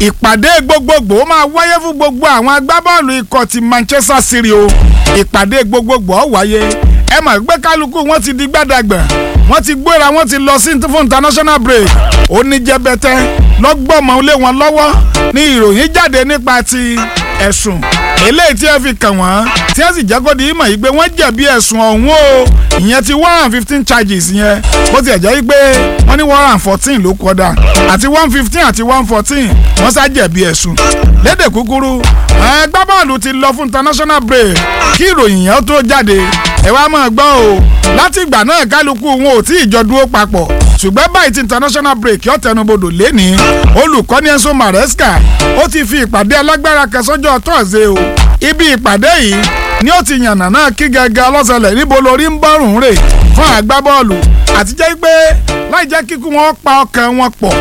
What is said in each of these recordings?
ìpàdé gbogbogbò máa wáyé fún gbogbo àwọn agbábọ́ọ̀lù ikọ̀ ti Manchester City o ìpàdé gbogbogbò ó wáyé ẹ mọ̀ pé kálukú wọn ti di gbàdàgbà wọ́n ti gbéra wọ́n ti lọ sí fún international break oníjẹbẹtẹ lọ́gbọ́mọ lé wọn lọ́wọ́ ní ìròyìn jáde nípa ti ẹ̀sùn eléyìí tí ẹ fi kàn wọ́n tí ẹ sì jẹ́ kó di ìmọ̀ yìí pé wọ́n jẹ̀bi ẹ̀sùn ọ̀hún o ìyẹn ti one and fifteen charges yẹn bó tiẹ̀ jẹ́ pé wọ́n ní one and fourteen ló kọ́dà àti one fifteen àti one fourteen wọ́n sá jẹ̀bi ẹ̀sùn lédè kúkúrú ẹgbẹ́ bọ́ọ̀lù ti lọ fún international break kí ìròyìn yẹn tó jáde ẹ wá máa gbọ́ o láti ìgbà náà kálukú wọn ò tí ì jọ dúró papọ̀ ṣùgbọ́n báyìí ti international break yọ tẹnubodò lẹ́ni olùkọ́ni Enzo Maresca ó ti fi ìpàdé alágbára kẹsọ́jọ́ tọ́sẹ̀ o ibi ìpàdé yìí ni ó ti yànnà náà kí gẹ́gẹ́ ọlọ́sẹ̀lẹ̀ níbo lórí ń bọ́rùn rè fún agbábọ́ọ̀lù àti jẹ́ pé láì jẹ́ kíkú wọn pa ọkàn wọn pọ̀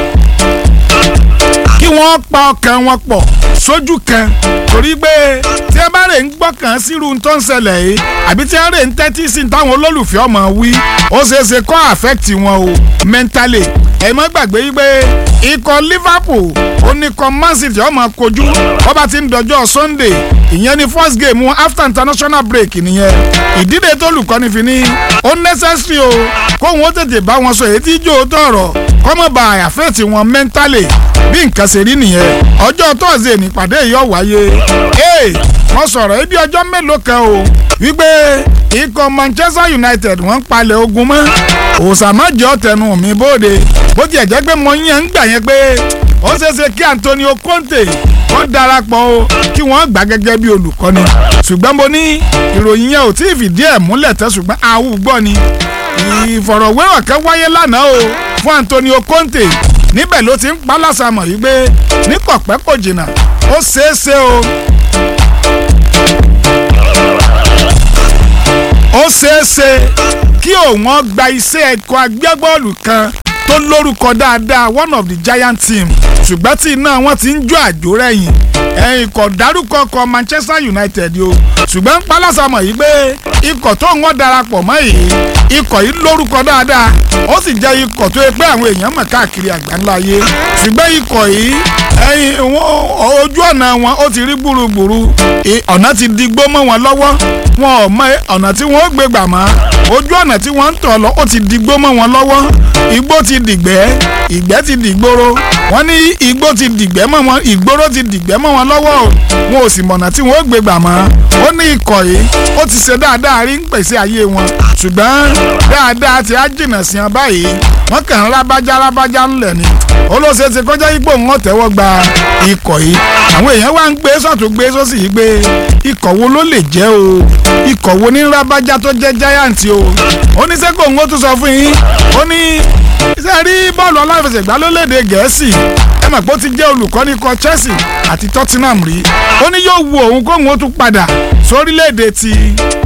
kí wọ́n pa ọkàn wọn pọ̀ sójú kan torí pé tí ẹ bá rè ń gbọ́kàn sírú tó ń ṣẹlẹ̀ yìí àbí tí ẹ rè ń tẹ́tí sí táwọn olólùfẹ́ ọmọ wí ó ṣeéṣe kó affect wọn o mentally ẹ má gbàgbé yí pé ikọ̀ Liverpool oníkọ̀ Man City ọmọ kojú wọ́n bá ti ń dọjọ́ Sunday ìyẹn ni first game wọn after international break nìyẹn ìdílé tó lùkọ́ni fi ní ó necessary o kóhun ó tètè bá wọn sọ èyí tí jò ó tọ̀rọ̀ kọ́mọ̀ affect wọn mentally bí nǹkan ṣe rí nìyẹn ọjọ́ tọ́sídẹ̀ẹ́ nípàdé yìí ó wáyé ee wọ́n sọ̀rọ̀ ibi ọjọ́ mélòó kan o wípé ikọ̀ Manchester United wọ́n ń palẹ̀ ogun mọ́ òsàmájọ́ tẹnu mi bóde bó tiẹ̀ jẹ́ pé mo yàn ń gbà yẹn pé ó ṣeéṣe kí Antonio Conte wọ́n darapọ̀ o kí wọ́n gbà gẹ́gẹ́ bí olùkọ́ni ṣùgbọ́n mo ní ìròyìn yẹn ò tí ì fìdí ẹ̀ múlẹ̀ tẹ́ ṣùgbọ́n àwùgbọ́ ni ìfọ̀rọ̀wérọ̀ kan wáyé lánàá o fún Antonio Conte níbẹ̀ ló ti ń pa lásàmọ̀ yìí pé ní kọ̀pẹ́ kò jìnnà ó ṣeéṣe o. ó ṣeéṣe kí òun gba iṣẹ́ ẹ̀kọ́ agbẹ́bọ́ọ̀lù kan tó lórúkọ dáadáa one of the giant team ṣùgbọ́n tí iná wọn ti ń jó àjò rẹ̀yìn ẹ̀yìn kò dárúkọ kọ Manchester United o ṣùgbọ́n pálásàmọ̀ yìí pé ikọ̀ tó ń wọ́n darapọ̀ mọ́ yìí ikọ̀ yìí lórúkọ dáadáa ó sì jẹ́ ikọ̀ tó yẹ pé àwọn èèyàn mọ̀ káàkiri àgbáńlá ayé ṣùgbọ́n ikọ̀ yìí ẹ̀yìn ojú ọ̀nà wọn ó ti rí gbùrùgbùrù ọ̀nà ti di gbó mọ́ wọn lọ́wọ́ wọn ò mọ ọ̀nà tí wọ́n ó gbé gbà mọ́ ojú ọ̀nà tí wọ́n ń tọ̀ lọ ó ti di gbó mọ́ wọn lọ́wọ́ igbó ti dìgbẹ́ ìgbẹ́ ti dìgboro wọ́n ní igbó ti dìgbẹ́ mọ́ wọn ìgboro ti dìgbẹ́ mọ́ wọn lọ́wọ́ o wọn ò sì mọ̀nà tí wọ́n ó gbé gbà mọ́ ó ní ikọ̀ yìí ó ti ṣe dáadáa rí ń pèsè ayé wọn ṣùgbọ́n dáadáa ti á jìnnà sí wọn báyìí wọ́n kàn ń rábájá rábájá ńlẹ̀ ni olóṣè ti kọjá ipò wọn tẹ́wọ́ gba ikọ̀ yìí àwọn èèyàn wá ń gbé sọ́tún gbé sósì yìí gbé ikọ̀ wo ló lè jẹ́ o ikọ̀ wo ní rábájá tó jẹ́ giant o oníṣẹ́kọ̀ ń ó tún sọ fún yín ó ní ṣe rí bọ́ọ̀lù aláfẹsẹ̀gbá lólédè gẹ̀ẹ́sì ẹ mọ̀ pé ó ti jẹ́ olùkọ́ni ikọ̀ Chelsea àti Tottenham rí ó ní yóò wu òun kóhun ó tún padà sórílẹ̀-èdè ti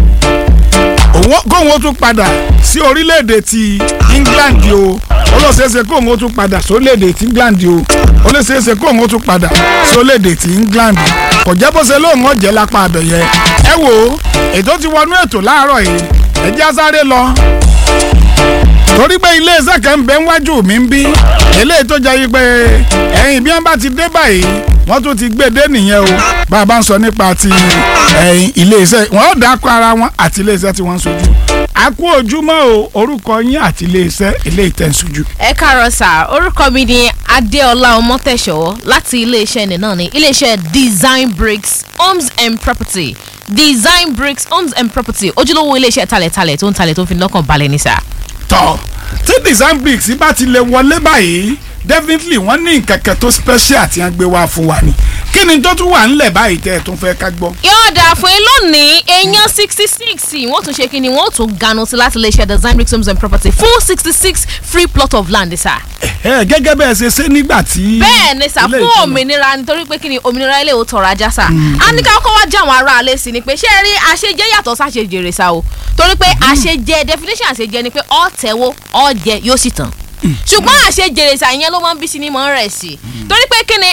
kóhun ó tún padà sí orílẹ̀-èdè ti England o olóṣèṣe kóhun ó tún padà sórílẹ̀-èdè ti England o olóṣèṣe kóhun ó tún padà sórílẹ̀-èdè ti England kò jẹ́ bó ṣe lóun ọ̀jẹ̀ lápá abẹ̀yẹ ẹ wo ètò ti wọnú ètò láàárọ̀ yìí ẹ jẹ́ sáré lọ torí pé iléeṣẹ́ kan ń bẹ níwájú mi ń bí eléyìí tó jẹ́ yí pé ẹ̀yìn bí wọ́n bá ti dé báyìí wọ́n tún ti gbé dé nìyẹn o bá a bá ń sọ nípa ti ẹ̀yìn iléeṣẹ́ wọn ò dákọ̀ ara wọn àti iléeṣẹ́ tí wọ́n ń sojú a kú ojúmọ́ o orúkọ yín àti iléeṣẹ́ eléyìí tẹ̀ ń sojú. ẹ káàárọ̀ sà orúkọ mi ni adéọlá ọmọtẹ̀ṣọ́ láti iléeṣẹ́ ní náà ní iléeṣẹ́ design bricks homes and property design bricks homes and property ojúlówó iléeṣẹ́ talẹ̀talẹ̀ tó ń talẹ̀ tó ń fi lọ́kàn balẹ̀ ní sà tọ tí design bricks bá ti lè wọlé báyìí definitely wọ́n ní nǹkan kan tó special tí wọ́n gbé wá fún wa ni kí ni tó tún wà ńlẹ̀ báyìí tẹ́ ẹ tún fẹ́ ká gbọ́. yóò dà fún yín lónìí èèyàn sixty six wọ́n tún ṣe kí ni wọ́n tún ganu sí láti lè ṣe design bricks homes and property fún sixty six free plot of land sà. ẹ gẹ́gẹ́ bẹ́ẹ̀ ṣe ṣe nígbà tí. bẹ́ẹ̀ ni sà fún òmìnira nítorí pé kí ni òmìnira ilé ò tọrọ ajá sà. a ní ká kọ́ wá jẹ́ àwọn ará alẹ́ sí ni pé ṣé ẹ rí àṣejẹ yàtọ̀ sáṣejèrè sà o torí pé àṣejẹ definition àṣejẹ ni pé ọ tẹ́wọ́ ọ jẹ yóò sì tàn ṣùgbọ́n àṣejèrè sà yẹn ló máa ń bí sí ni mọ̀ ń rẹ̀ sí torí pé kí ni ẹni tí ò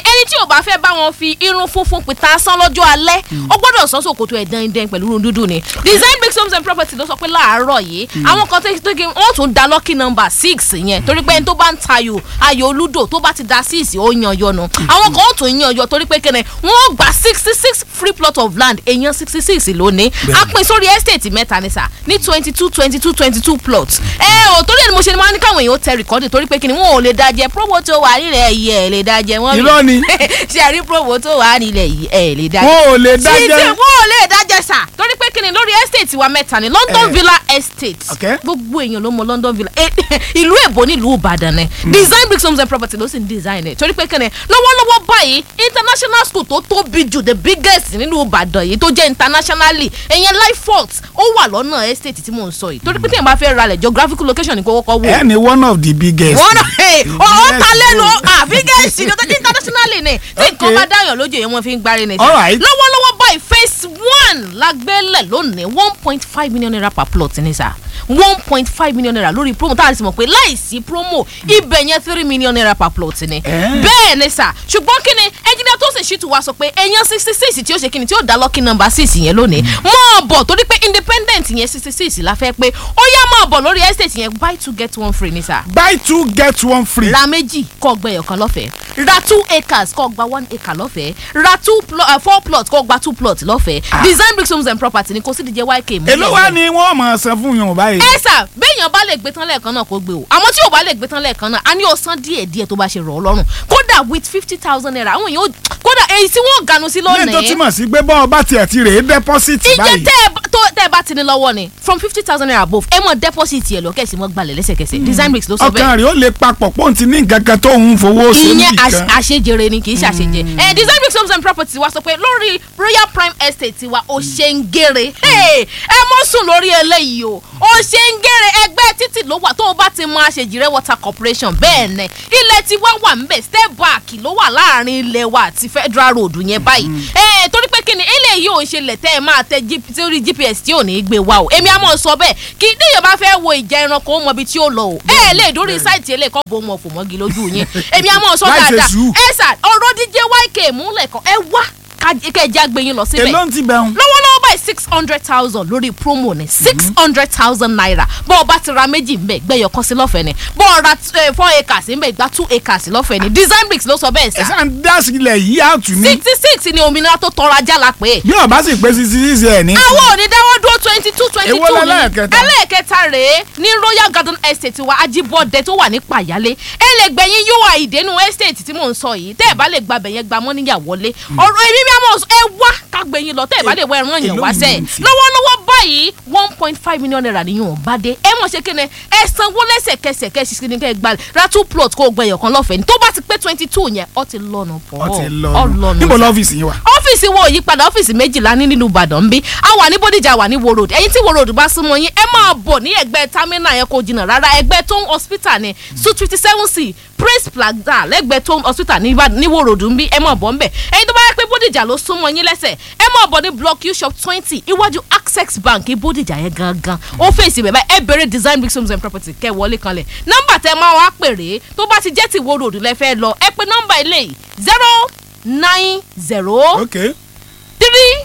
ò bá fẹ́ bá wọn fi irun funfun pìtà sán lọ́jọ́ alẹ́ ó gbọ́dọ̀ sọ sòkòtò ẹ̀ dẹ́ndẹ́n pẹ̀lú irun dúdú ni design bricks homes and property ló sọ pé láàárọ̀ yìí àwọn kan tó tó kí wọ́n tún da lucky number six yẹn torí pé ẹni tó bá ń tayò ayò olúdò tó bá ti da six ó yan yọnu àwọn kan ó tún yan yọ torí pé kẹ́nẹ̀ wọ́n gba sixty six free plot of land èèyàn sixty six lónìí a pín sórí estate mẹ́ta ní sà ní twenty two twenty two twenty two plots ẹ ò torí ẹni mo ṣe ni máa ní káwọn èèyàn tẹ rìkọ́dì torí pé kí ni wọn ò lè dájẹ promo tó wà nílẹ̀ yìí ẹ̀ lè dájẹ wọ́n Irọ́ ni. ṣe àrí promo tó wà nílẹ̀ yìí ẹ̀ lè dájẹ wọn ò lè títí dájẹ́ wọn ò lè dájẹ́ sà torí pé kíni lórí estate wa mẹ́ta ni London Eh. Villa Estate Okay. gbogbo èèyàn ló mọ London Villa Eh, ìlú èbó nílùú Ìbàdàn ni design bricks homes and property ló sì ń design ẹ̀ torí pé kíni lọ́wọ́lọ́wọ́ báyìí international school tó tóbi jù the biggest nínú Ìbàdàn yìí tó jẹ́ internationally ẹ̀yẹn Lifeforth ó wà lọ́nà estate tí mò ń sọ yìí torí pé tí èèyàn bá fẹ́ ralẹ̀ geographical location ní kó kọ́kọ́ wò ẹ ní one of the biggest. wọ́n náà ọ̀ Yes. ta lẹ́nu àbí gẹ̀ẹ́sì ní ọjọ́ internationally ni tí nǹkan Okay. bá dáyàn lójú yẹn wọ́n fi ń gbárí ni. All right. lọ́wọ́lọ́wọ́ báyìí phase one la gbélẹ̀ lónìí one point five million naira per plot ní sà one point five million naira lórí promo tá a sì mọ̀ pé láìsí promo ibẹ̀ yẹn three million naira per plot ni. Eh. bẹ́ẹ̀ ni sà ṣùgbọ́n kí ni ẹnjìnìá tó sì ṣìtú wa sọ pé ẹ̀yàn sixty six tí ó ṣe kí ni tí ó dá lucky number six yẹn lónìí mọ̀ bọ̀ torí pé independent yẹn sixty six la fẹ́ pé ó yá mọ̀ bọ̀ lórí estate yẹn buy two get one free ni sà buy two get one free. ra méjì kọ́ gbẹ ọ̀kan lọ́fẹ̀ẹ́ ra two acres kọ́ gba one acre lọ́fẹ̀ẹ́ ra two plo uh, four plots kọ́ gba two plots lọ́fẹ̀ẹ́ design bricks homes and property ni kò sí díje yk mú. èló wá ni wọ́n máa san fún yàn báyìí. ẹ sà béèyàn bá lè gbé tán lẹ́ẹ̀kan náà kó gbé o àmọ́ tí ò bá lè gbé tán lẹ́ẹ̀kan náà a ní o san díẹ̀ díẹ̀ tó bá ṣe rọ̀ ọ́ lọ́rùn kódà with fifty thousand naira àwọn èèyàn ó kódà èyí tí wọ́n ganu sí lẹ́yìn tó lónìí túmọ̀ sí pé bọ́ọ̀ bá tiẹ̀ ti rèé deposit iye báyìí. tẹ́ ẹ bá- tó tẹ́ ẹ bá ti ní lọ́wọ́ ni from fifty thousand naira above ẹ mọ̀ deposit yẹ lọ kẹ́sì mọ́ gbalẹ̀ lẹ́sẹ̀kẹsẹ̀ design bricks ló sọ bẹ́ẹ̀ ọkàn rẹ̀ ó lè papọ̀ pọ́ùn ti ní nǹkan kan tó ń fowó ṣe ìyẹn nìkan. àṣ- àṣejèrè ni kì í ṣàṣejẹ. ẹ design bricks homes and property wa sọ pé lórí royal prime estate wa ó ṣe ń gèrè ẹ mọ sùn lórí eléyìí o ó ṣe ń gèrè ẹgbẹ́ títì ló wà tó o bá ti mọ àṣejìrẹ́ water corporation bẹ́ẹ̀ ni ilẹ̀ tí wá wà ńbẹ̀ step back ló wà láàrin ilẹ̀ wa àti federal road yẹn báyìí. ẹ torí pé kí ni eléyìí ò ń ṣe lẹ̀ tẹ́ ẹ máa tẹ G- sórí gps tí ò ní í gbé wa o èmi á mọ̀ sọ bẹ́ẹ̀ kí níyàn bá fẹ́ wo ìjà ẹranko ó mọ ibi tí ó lọ o ẹ lè dórí sáìtì eléyìí kọ́ bó mọ̀ fò mọ́gi lójú yẹn èmi á mọ̀ sọ Láì ṣe dáadáa sùúrù. ẹ sà ọ̀rọ̀ díje yk múlẹ̀ kan ẹ wá kẹjá gbé yín lọ síbẹ̀ èló ń ti bẹ̀ ń. lọ́wọ́lọ́wọ́ báyìí six hundred thousand lórí promo ni six hundred thousand naira bọ́ ọ bá ti ra méjì ńbẹ gbẹ̀yọ̀ kan sí lọ́fẹ̀ẹ́ ni bọ́ ọ ra eh, four acres ńbẹ gba two acres lọ́fẹ̀ẹ́ ni design bricks ló sọ bẹ́ẹ̀ ẹ sá sáà ń dá sílẹ̀ yìí àtù ní. sixty six ni òmìnira tó tọrọ ajá la pé bí ọba sì pé sisi sisi ẹ̀ ní. àwọn ò ní dáwọ́ dúró twenty two twenty Èwo two ní lẹ́lẹ́kẹta? ẹlẹ́ẹ̀kẹta rèé ní royal garden estate wa ajibode tó wà ní pàyálé ẹ lè gbẹ̀yìn yóò àìdénú estate tí mò ń sọ yìí tẹ́ ẹ bá lè gba bẹ̀yẹn gba mọ́níyà wọlé ọ̀rọ̀ èmi bí a mọ̀ ẹ wá ká gbẹ̀yìn lọ tẹ́ ẹ bá lè wọ ẹran yẹn Èló wá ni sẹ́ mo ti? lọ́wọ́lọ́wọ́ báyìí one point five million naira nìyẹn ò bá dé ẹ mọ̀ ṣe kéne ẹ sanwó lẹ́sẹ̀kẹsẹ̀ kẹ́ ṣiṣẹ́ ní kẹ́ ẹ gba ra two plot kó o gbẹ̀yọ̀ kan lọ́fẹ̀ẹ́ ní tó bá ti pé twenty two yẹn ọ ti lọ́nà pọ̀ ọ ti ọ lọ lọ́nà níbo lọ́fíìsì yín wà. ọ́fíìsì wo òyípadà ọ́fíìsì méjìlá ní nínú ìbàdàn ń bí a wà ní bódìjà wà ní wo road ẹ̀yin tí wo road bá súnmọ́ yín ẹ máa bọ̀ ní ẹgbẹ́ terminal yẹn kò jìnnà rárá ẹgbẹ́ tom hospital ní suite fifty seven c praise plaza lẹ́gbẹ̀ẹ́ tom hospital ní Ìbàdàn- ní wo road ń bí ẹ máa bọ̀ ń bẹ̀ ẹ̀yin tó bá yẹ pé bódìjà ló súnmọ́ yín lẹ́sẹ̀ ẹ máa bọ̀ ní block u shop twenty iwájú access bank bódìjà yẹn gangan ó fèsì bẹ̀ báyìí ẹ bẹ̀rẹ̀ design bricks homes and property kẹ́ ẹ wọlé kanlẹ̀ nọ́mbà tẹ máa wá pèrè tó bá ti jẹ́ ti wo road lẹ fẹ́ lọ ẹ pé nọ́mbà ilé yìí zero nine zero ok three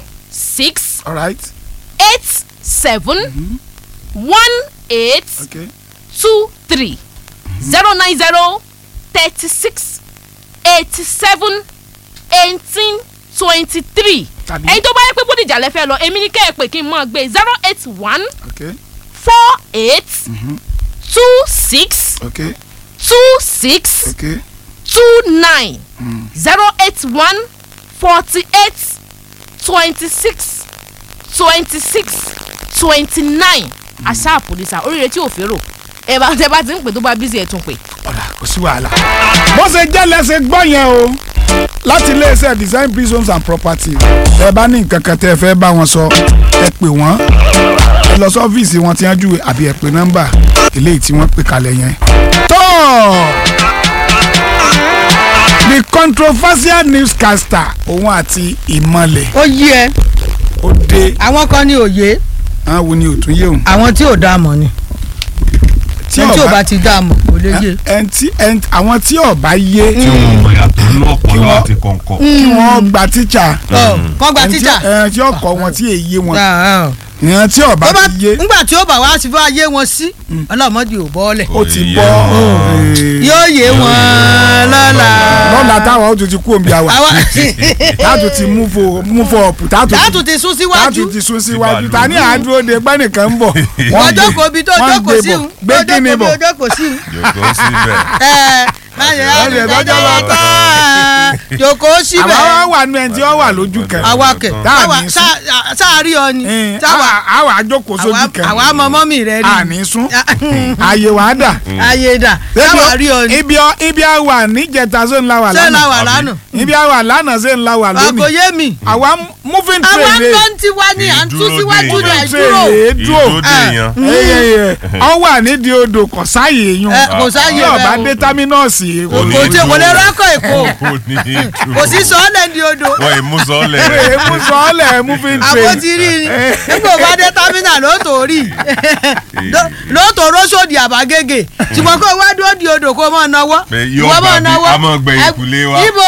six alright eight seven one eight ok two three zero nine zero thirty six eighty seven eighteen twenty three Tàbí- ẹ̀yin tó bá yẹ pé bódìjà lẹ fẹ́ lọ èmi ní kẹ́ ẹ pè kí n máa gbé zero eight one ok four eight two six ok two six ok two nine zero eight one forty eight twenty six twenty six twenty nine àṣà àpòlísà oríire tí ò fèrò ẹ bá tẹ bá ti ń pè tó bá bísí ẹ tún pè. ọ̀rà kò sí wàhálà. bó ṣe jẹ́ lẹ́sẹ̀ gbọ́ yẹn o láti iléeṣẹ́ design bricks homes and property ẹ bá ní nǹkan kan tẹ́ ẹ fẹ́ bá wọn sọ ẹ pè wọ́n ẹ lọ sí ọ́fíìsì wọn tí wọ́n júwe àbí ẹ pè nọ́mbà eléyìí tí wọ́n pè kalẹ̀ yẹn. tó the controversial newscaster òun àti ìmọ̀lẹ̀ ó yí ẹ ó dé àwọn kan ní òye àwọn wo ni ò tún yé òun. àwọn tí ò dá mọ̀ ni. tí ẹni tí ò ọba bá ti dá a mọ̀ kò lè yé. ẹn tí ẹn àwọn tí ọba yé tí wọn mọ yàtọ̀ nínú ọpọlọ àti kọ̀ǹkọ̀. kí wọ́n gba tíṣà Ọ, kọ́ gba ẹn tí- tíjà. ẹn tí ọkọ̀ wọn tí èyí wọn Ah, ah. ìyẹn tí ọba Tó bá ti yé ńgbà tí ó bá wá sí fún ayé wọn sí ọlọ́mọdé ò bọ́ọ̀lẹ̀ ó ti Òye bọ́ wọn. ee, yóò yé wọn lọ́la. lọ́la táwọn ó tún ti kú òǹbí àwà àwa táàtù ti mú fo mú fo ọ̀pù táàtù dáàtú ti sún síwájú táàtù ti sún síwájú Ti ta ní àádúró de gbẹ́nìkan ń bọ̀ wọ́n jókòó bí tó wọ́n jókòó gbé sí bọ̀. un gbé tó kíni jókòó bí bọ̀ tó jókòó sí un. yòókù síbẹ̀. ẹ láyé Láyé àdìgbẹ́jọ́ lọ́jọ́ bá bá tán jókòó síbẹ̀ àwa wá wà nù ẹni tí ó wà lójú kan àwa kẹ̀ Táà àwa ní sún. sá- sáàrí ọ ni Ẹn, táwa àwa àwa àjókòó sójú àwa- kan àwa mọ mọ́mì rẹ rí àní sún àyè wàá dà ayé dà táwa rí ọ ni ibi ọ- ibi a wà níjẹta ṣé ń la wà ṣé la lánàá wà lánàá ibi a wà lánàá ṣé ń la wà àkò lónìí yé mi àwa moving àwa train ń rè lọ ń tiwa ní à ń tú Ìdúró síwájú dè ní yàn. àìdúró rè é dúró ìdóde yan. eyeye ọ wà nídìí odò kò sáàyè yún ẹ kò sáyé bí ọba rẹ dé támínọ́ọ̀sì o kò tí kò lè rọ́kọ̀ èkó kò ní ìdúró. kò sí sọ́ọ́lẹ̀ ní odò wọ́n ì mú sọ́ọ́lẹ̀ pé rẹ̀. mú sọ́ọ́lẹ̀ moving àbó train ti rí ni nígbà bá dé támínà ló tó rí ló tó rósòdì àbágége ṣùgbọ́n kó wá dúró di odò kó mọ̀ náwó Pé yóò gbà bí a máa gbẹ ìkùlé wa. ibo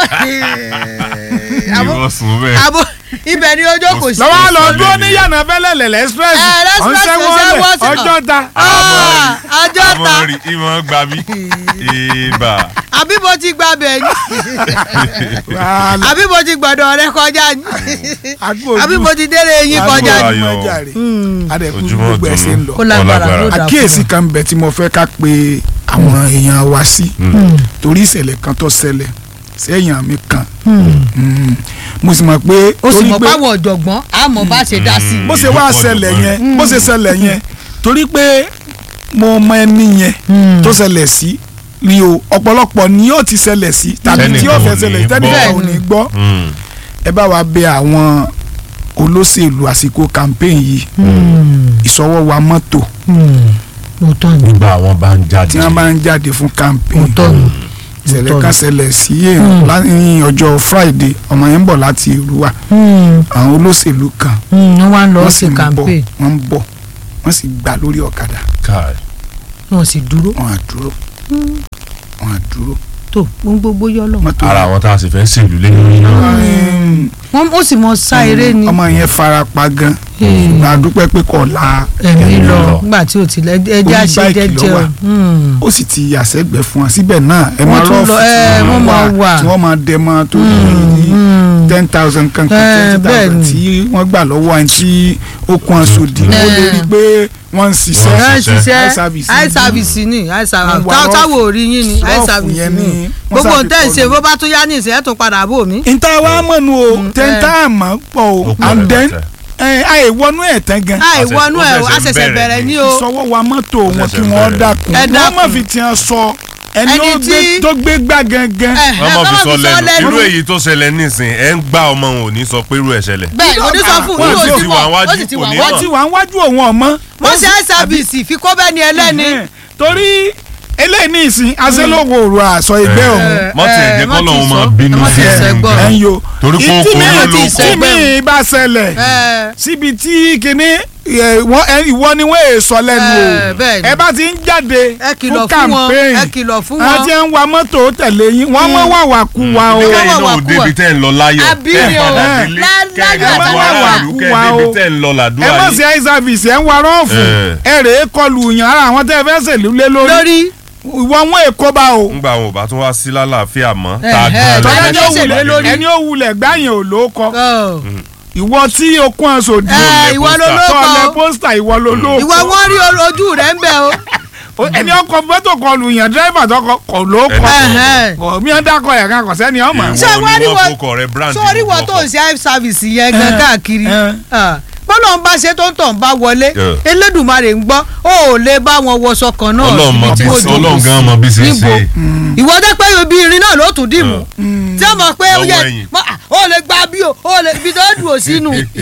Àbó- ìwọ sùn bẹ́ẹ̀. àbó ibẹ̀ ni ojú kò sí. lọ́wọ́ lọ dúró ní yànnà fẹ́lẹ́ lẹ̀lẹ́ express Ẹ, express ọ̀nsẹ́wọ́lẹ̀ ọ̀sẹ̀ wọ́n- ọjọ́ ta Ah, ọjọ́ ta àmọ́ rí ìmọ̀ gbà mí. ìbà. àbí mo ti gba bẹ̀ ni wàhálà àbí mo ti gbọ̀dọ̀ rẹ kọjá ni àgbo àbí mo ti délé eyín kọjá Àgbo ni. ayọ̀. adẹ̀kú ojúmọ́ gbogbo ẹ̀ ṣe ń lọ Kó lágbára Ọlágbára. ló dà fún àkíyèsí kan bẹ̀ tí mo fẹ́ ká pe àwọn èèyàn wa sí torí ìṣẹ̀lẹ̀ kan tó ṣẹlẹ̀ sẹ́yìn mi kan Mm. mo sì mọ̀ pé o sì torí mọ̀ pé páwọn ọ̀jọ̀gbọ́n àmọ́ bá ṣe dá sí i. bó ṣe wá Ìdí ṣẹlẹ̀ pọ̀ yẹn bó ṣe ṣẹlẹ̀ yẹn torí pé mo mọ ẹni yẹn tó ṣẹlẹ̀ sí rí o ọ̀pọ̀lọpọ̀ ni yóò ti ṣẹlẹ̀ sí tàbí tí yóò fẹ́ ṣẹlẹ̀ tẹ́nìkan ò ní gbọ́ Mm. ẹ bá wa bẹ àwọn olóṣèlú àsìkò campaign yìí ìṣọwọ́ wa mọ́tò mo tọ́ ni nígbà àwọn bá ń jáde. tí wọ́n bá ń jáde fún mo campaign tọ́ ni. ìṣẹ̀lẹ̀ kan ṣẹlẹ̀ sí èèyàn ní ọjọ́ Friday ọmọ yẹn ń bọ̀ láti Èrúwà àwọn olóṣèlú kan wọ́n wá ń lọ wọ́n sí sì ń bọ̀ campaign wọ́n ń bọ̀ wọ́n sì gbà lórí ọ̀kadà Káì. wọ́n sì dúró wọ́n á dúró wọ́n á dúró tó ń gbogbo yọ lọ. mọ́tò ara àwọn tá a sì fẹ́ ṣèlú lé lórí náà. Ẹm, wọ́n ó sì mọ sá eré ni ọmọ yẹn fara pa gan Hmm. ṣùgbọ́n a dúpẹ́ pé kò la ẹ̀mí ẹ̀mí lọ lọ. nígbà tí o ti lẹ ẹjẹ Orí àṣẹ báìkì ló jẹjẹ wà. o. ó sì ti yàsẹ́gbẹ́ fún wa síbẹ̀ náà ẹ Wọ́n máa tún rọ́ọ̀fù lọ, ẹ, wọ́n máa wà. tí wọ́n máa dẹ mọ́ tó ní ten thousand kankan Ẹ, twenty bẹ́ẹ̀ thousand ni. tí wọ́n gbà lọ́wọ́ ẹni tí ó kún aṣọ dì ó Ẹ. lè rí i pé wọ́n ń ṣiṣẹ́ Wọ́n ẹ ń ṣiṣẹ́. ṣiṣẹ́ Eye service eye ni. service ni eye service Wọ́n wá tá- rọ́ọ̀fù. táwọn ò rí yín ni eye Rọ́ọ̀fù service yẹn ni ni wọ́n gbogbo sáfi nǹtẹ́ ìṣe kọlu. bó bá tún yá ní ìṣe ẹ̀ tún padà bò mí. ìta wa mọ̀nù o tẹ́ńtà àmọ́ pọ̀ o Ó pọ̀ and then rẹpẹtẹ. ẹ, àìwọnú ẹ̀ tán gan àìwọnú ẹ̀ ó a ṣẹ̀ṣẹ̀ ṣẹ̀ṣẹ̀ bẹ̀rẹ̀ bẹ̀rẹ̀ ni. ní o sọwọ́ wa mọ́tò wọn kí ṣẹ̀ṣẹ̀ wọ́n bẹ̀rẹ̀. dákun Ẹ wọ́n má dákun. fi tiẹ̀ sọ ẹni Ẹni ó gbé tí- tó gbé gbá gangan Ẹ, wọ́n ẹ, mọ̀ fi kọ́mọ̀ sọ fi sọ lẹ́nu lẹ́nu. irú èyí tó ṣẹlẹ̀ nísìn ẹ̀ ń gbá ọmọ òun ò ní sọ pé irú ẹ̀ ṣẹlẹ̀. bẹ́ẹ̀ ni onísọ fún Wọ́n yóò sì ti ti wọ̀ wà wájú, ó sì ti kò wà ní wájú. wọ́n ti wà ń wájú òun ọmọ. mo ṣe eye service fi kó bẹ́ẹ̀ ni ẹlẹ́ni. Ẹhẹ́n. torí eléyìí ní ìsìn aṣẹ́lógo òru àṣọ ìgbẹ́ Ẹ. òun Mọ́ ti ẹ̀ jẹ́ ẹ, kọ́ mọ́ lọ́hún ti máa sọ. bínú Mọ́ ti sí sẹ́ ẹ̀ gbọ́. ẹ̀ ń yo. Torí pé ó Tí kó mi- owó ló tí kó. mi bá ṣẹlẹ̀ Ẹ, síbi tí kinní ẹ, wọ́n- ẹ, ìwọ ni wọ́n èso lẹ́nu Ẹ, o bẹ́ẹ̀ ni. ẹ bá ti ń jáde ẹ kìlọ̀ fún fún wọn campaign ẹ kìlọ̀ fún àwọn wọn. tí ń wa mọ́tò tẹ̀lé yín wọ́n mọ́ wà wà kú wa o. Ẹ kẹ́yìn wà náà ò kú débi wa. tẹ́ ń lọ láyọ̀ Àbí kẹ́ ni ẹ̀ o. padà Lá- délé láyọ̀ kẹ́ ẹ̀ àti wá àlàáfíà. ìlú kẹ́ Wà ẹ̀ o. débi tẹ́ ń lọ ẹ làdúrà mọ̀ yìí. sí eye service ẹ̀ ń wa rọ́ọ̀fù Ẹ. ẹ rèé kọlù yàn ara àwọn tẹ́ ẹ fẹ́ ṣèlú lé lórí lórí ìwọ wọn èkó bá o. ńgbà wọn ò bá tún wá sí lálàáfíà mọ́ Ẹ, tá a ẹ, gan tọ́lá tọ́lá ní ẹni ó ó ṣèlú wulẹ̀ lórí. ẹni ó wulẹ̀ gbáyìn ò ló kọ ọ, ìwọ tí o kún aṣọ òdì ẹ, ìwọ ló ló tọ́lẹ̀ kọ pósítà ìwọ ló ló ìwọ kọ wọn rí ojú rẹ ń bẹ o. ẹni ọkọ mọ́tò kọlù yàn dírẹ́fà tó kọ kọ ló kọ Ẹhẹ́n. kọ mí ẹ dákọ yẹn kan kọ sẹ́ni ọmọ. Ìwọ ṣé ni wọ́n rí wọ́n wọ́n fọkọ̀ rẹ brand sórí ìlú wọ́n tó ọkọ̀. ń ṣe eye service yẹn gan Ẹ, káàkiri ẹ. bọ́lá ń bá ṣe tó ń tàn bá wọlé Ẹ. Elédùmarè ń gbọ́ ó ò lè bá wọn wọṣọ kan náà Ọlọ́run mọ síbi tí bí wọ́n jókòó Ọlọ́run gan mọ bí ṣe ń níbo ṣe. ìwọ jẹ́ pé ibi irin náà ló tún dìmú tí ó mọ̀ pé ó Lọ́wọ́ yẹ ẹ̀yìn. mọ- ó lè gba bí o ó lè ibi tó dùn ó sínú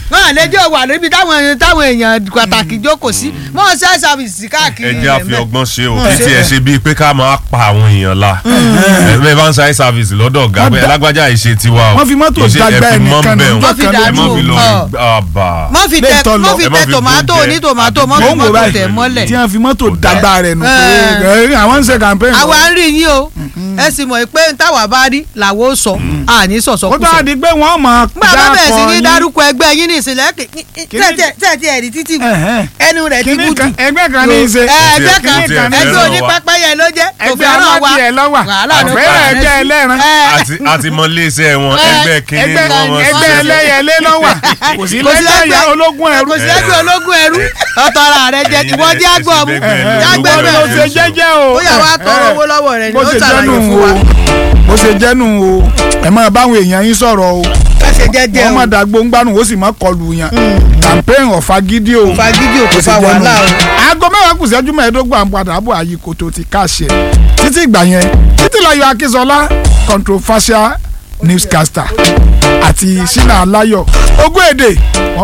wọn àlejò wà níbi táwọn èèyàn táwọn èèyàn pàtàkì jókòó sí mọ ṣe ṣàfìsì káàkiri ẹ jẹ́ àfi rẹ̀ ọgbọ́n ṣe o Wọ́n kí ṣe tiẹ̀ ṣe bíi pé ká máa pa àwọn èèyàn la ẹ bá ń ṣe service lọ́dọ̀ ọ̀gá Wọ́n pé da- alágbájá ìṣe tiwa o wọ́n fi mọ́tò Kì í ṣe dàgbà ẹ fi mọ́ ẹnìkan bẹ́ẹ̀ o. ní Wọ́n fi ọjọ́ kan ẹ má dàgbà fi lọ Ọ̀. àbà mọ fi Lè tẹ tọ́ lọ. mọ fi Ẹ má tẹ fi tòmátò bóúnjẹ. ní tòmátò mọ Mò fi ń wò mọ́tò báyìí tẹ̀ mọ́lẹ̀ tí wọ́n fi mọ́tò Kò dáa. dàgbà rẹ̀ nù pé Ẹ. ẹ, àwọn ń ṣe campaign àwa lọ. ń rí yín o ẹ sì mọ̀ pé táwa bá rí làwọn ó sọ àní ó tó sọ̀sọ̀kùsọ̀ a di pé wọ́n mọ̀ gbà bá bẹ̀rẹ̀ sí ní yín. dárúkọ ẹgbẹ́ yín ní ìsìnlẹ̀ Kíní- tẹ̀tí ẹ̀rí títì Ẹ̀hẹ́n. ẹnu rẹ̀ ti Kíní bùdù kan- ẹgbẹ́ kan ní í ṣe ẹ, ẹgbẹ́ Kíní kan tiẹ̀ ẹgbẹ́ fẹ́ràn onípẹ́pẹ́yẹ ló jẹ́ kò ẹgbẹ́ fẹ́ràn wa aládìẹ lọ́wà wàhálà ló àfẹ́rẹ́ pa ẹgbẹ́ ẹ̀. ẹlẹ́ran Ẹ, àti àti mọ iléeṣẹ́ wọn Ẹ, ẹgbẹ́ kínní ẹgbẹ́ wọn wọn ẹgbẹ́ ẹlẹ́yẹlé lọ́wà kò sí kò sí lẹ́yìn ẹgbẹ́- ológun ẹrú kò sí ẹgbẹ́ ológun ẹrú ọ̀tọ̀ ara rẹ̀ jẹ Ẹ̀yin ìwọ lẹ- jẹ́ ẹ àgbọ̀ sì mú bẹ́gbẹ́ lọ, jágbẹ́ ológun bó bẹ́ẹ̀ ẹrú ṣe jẹ́jẹ́ o ó yà wá tọrọ Ẹ. owó lọ́wọ́ rẹ̀ ni bó ó ṣe ṣàlàyé jẹ́nu fún o wa bó ṣe jẹ́nu o ẹ máa báwọn èèyàn yín sọ̀rọ̀ o bá ṣe jẹ́jẹ́ wọ́n o má dàgbò ń gbárùn ó sì má kọlù yàn campaign ọ̀fà gidi o fagídí òkú bó ṣe fa jẹ́nu wàhálà o. aago mẹ́wàá kù sẹ́jú mẹ́ẹ̀ẹ́dógún à ń padà bọ̀ àyè kòtò ti káṣẹ títí ìgbà yẹn títí láyọ̀ akínsọlá controversial newscaster àti sínà aláyọ̀ ogún èdè